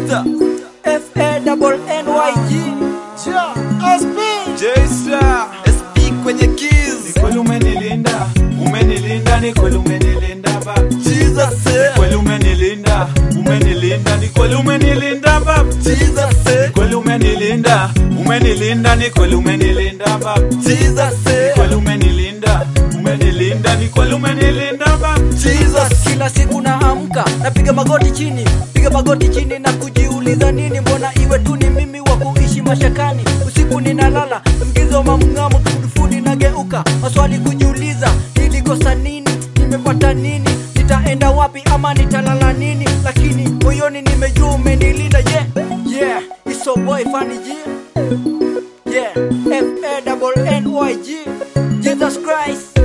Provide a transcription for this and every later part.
J-Star F A double N Y G. J-Star SP kwenye keys Kweli umenilinda, umenilinda, ni kweli umenilinda baba. Jesus eh. Kweli umenilinda, umenilinda, ni kweli umenilinda baba. Jesus eh. Kweli umenilinda, umenilinda, ni kweli umenilinda baba. Jesus eh. Kweli umenilinda, umenilinda, ni kweli umenilinda baba. Jesus Kila siku naamka napiga magoti chini, piga magoti chini na kujiuliza nini, mbona iwe tu ni mimi wa kuishi mashakani. Usiku ninalala mgizo mamngamo, kifudifudi nageuka, maswali kujiuliza, nilikosa nini, nimepata nini, nitaenda wapi ama nitalala nini, lakini moyoni nimejua umenilinda. Yeah, yeah, it's so boy funny G. Yeah, F A double N Y G. Jesus Christ.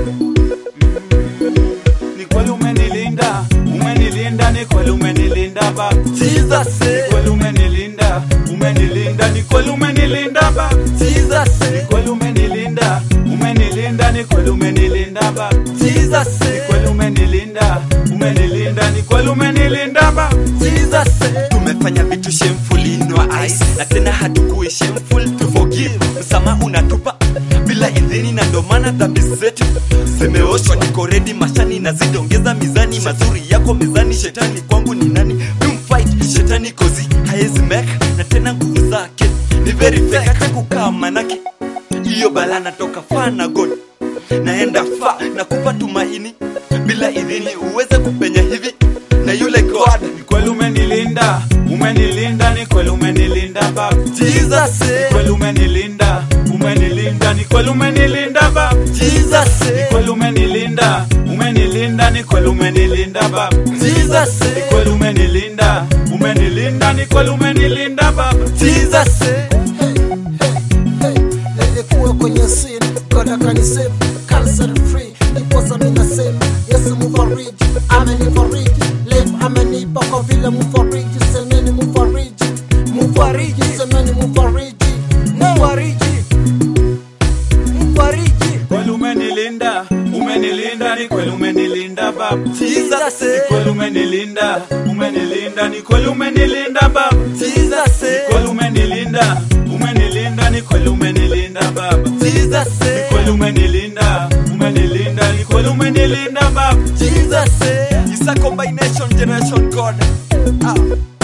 Ni kweli umenilinda, umenilinda, ni kweli umenilinda baba. Jesus eh. Kweli umenilinda, umenilinda, ni kweli umenilinda baba. Jesus Ni eh. kweli umenilinda, umenilinda, ni kweli umenilinda baba. Jesus eh. kweli umenilinda umenilinda ni kweli umenilinda baba Jesus eh. tumefanya vitu shameful in your eyes na tena hatukui shameful to forgive msamaha unatupa bila idhini na ndo maana dhambi zetu zimeoshwa niko redi mashani na zidongeza mizani mazuri yako mezani shetani kwangu ni nani Don't shetani kozi haezi make na tena nguvu zake ni very fake hata kukaa manake hiyo bala natoka faa na god naenda fa na kupa tumaini bila idhini uweze kupenya hivi na yule god ni kweli umenilinda umenilinda ni kweli umenilinda baba jesus eh. kweli umenilinda umenilinda ni kweli umenilinda baba jesus eh. kweli umenilinda umenilinda ni kweli umenilinda baba jesus eh. kweli umenilinda umenilinda ni kweli umenilinda baba jesus eh. nilikuwa kwenye sin God akanisave cancer free ndiposa mimi nasema Yesu mfariji amenifariji life amenipa kwa vile mfariji semeni mfariji mfariji semeni mfariji Mfariji, mfariji, kweli umenilinda umenilinda ni kweli umenilinda baba jesus eh. kweli umenilinda umenilinda ni kweli umenilinda baba jesus eh. kweli umenilinda umenilinda ni kweli umenilinda baba jesus eh. kweli umenilinda umenilinda ni kweli umenilinda baba jesus eh. It's a combination generation god ah.